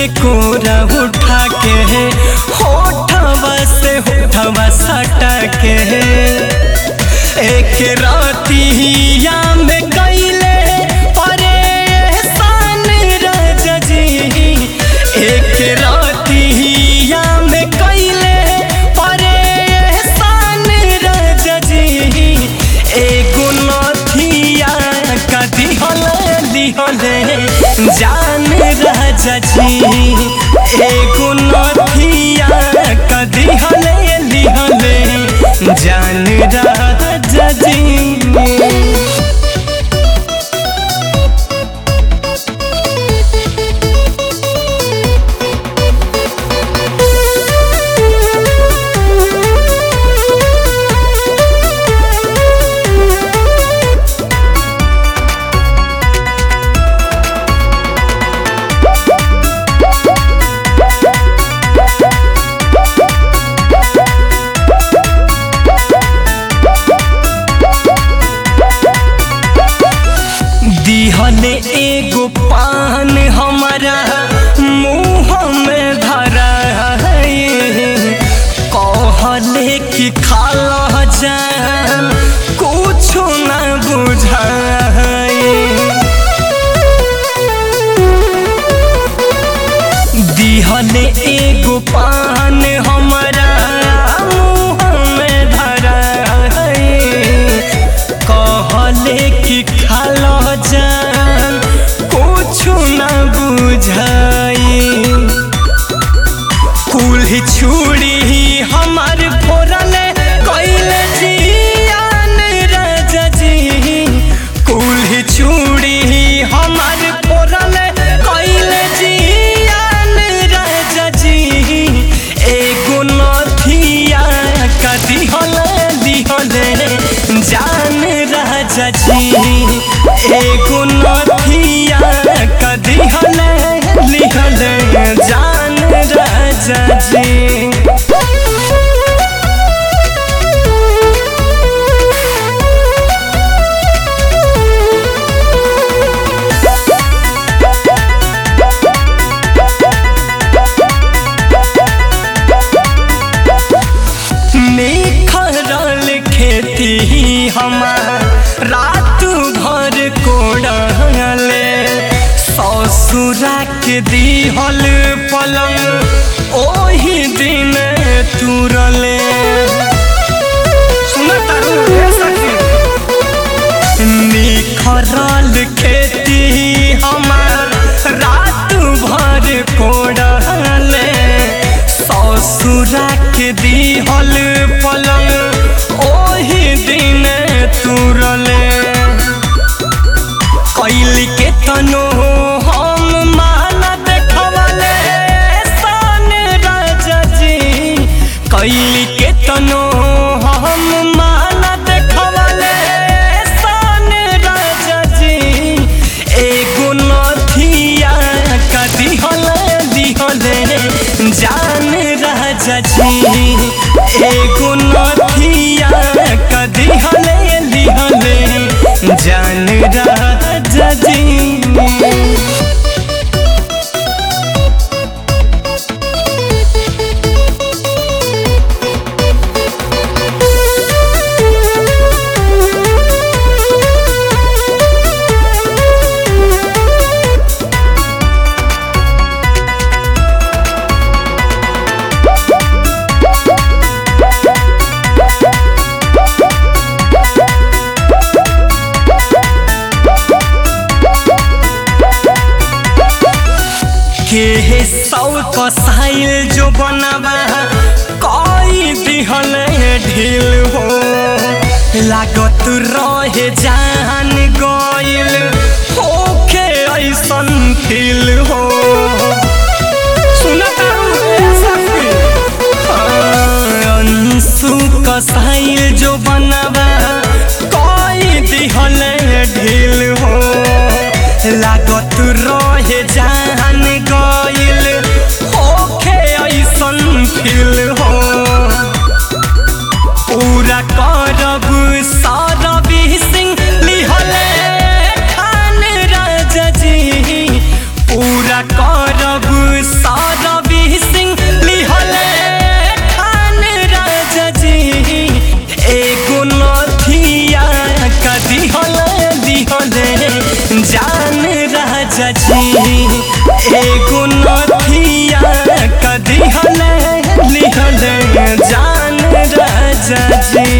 के कोरा उठा के होठवा से होठवा सटा के एक रातिया में कैले परेशान राजा जी एक रातिया में कैले परेशान राजा जी एगो नथिया का दिहल दिहले जान राजा जी एगो नथिया का दिहले दिहले जान राजा जी दिहले एगो पान हमारा मुँह में धरा कहले कि खाला जान कुछ न बुझाए दिहले एगो पान हमारा मुँह में धरा कहले कि खालो जान कुछ न बुझाई कुल छुड़ी हमार फोरले कैले जियान राजा जी कुल छुड़ी हमार फोरले कैले जियान राजा जी एगो नथिया का दिहले दिहले जान राजा जी एगो नथिया का दिहले दिहले जान राजा जी निखरल खेती हमार रात भर कोड़ले ससुरा के दिहल पलंग ओही दिन तुरले निखरल खेती हमार रात भर कोड़ले ससुरा के दिहल पलंग ओही दिन तुरले कैली के तनो हम माना देखवले सन राजा जी कैली के तनो हम माना देखवले सन राजा जी एगो नथिया का दिहले दिहले जान राजा जी एगो नथिया का दिहले दिहले जान राजा जी के सौ कसाइल जो बनवा कई दिहल ढील हो लागत रहे जान गइल होखे ऐसन फील हो सुनता अंशु कसाइल जो बनवा कई दिहल ढील हो लागत रहे जान गइल होखे ऐसन फील हो पूरा करब सारबी सिंह लिहले खान राजा जी पूरा करब राजा जी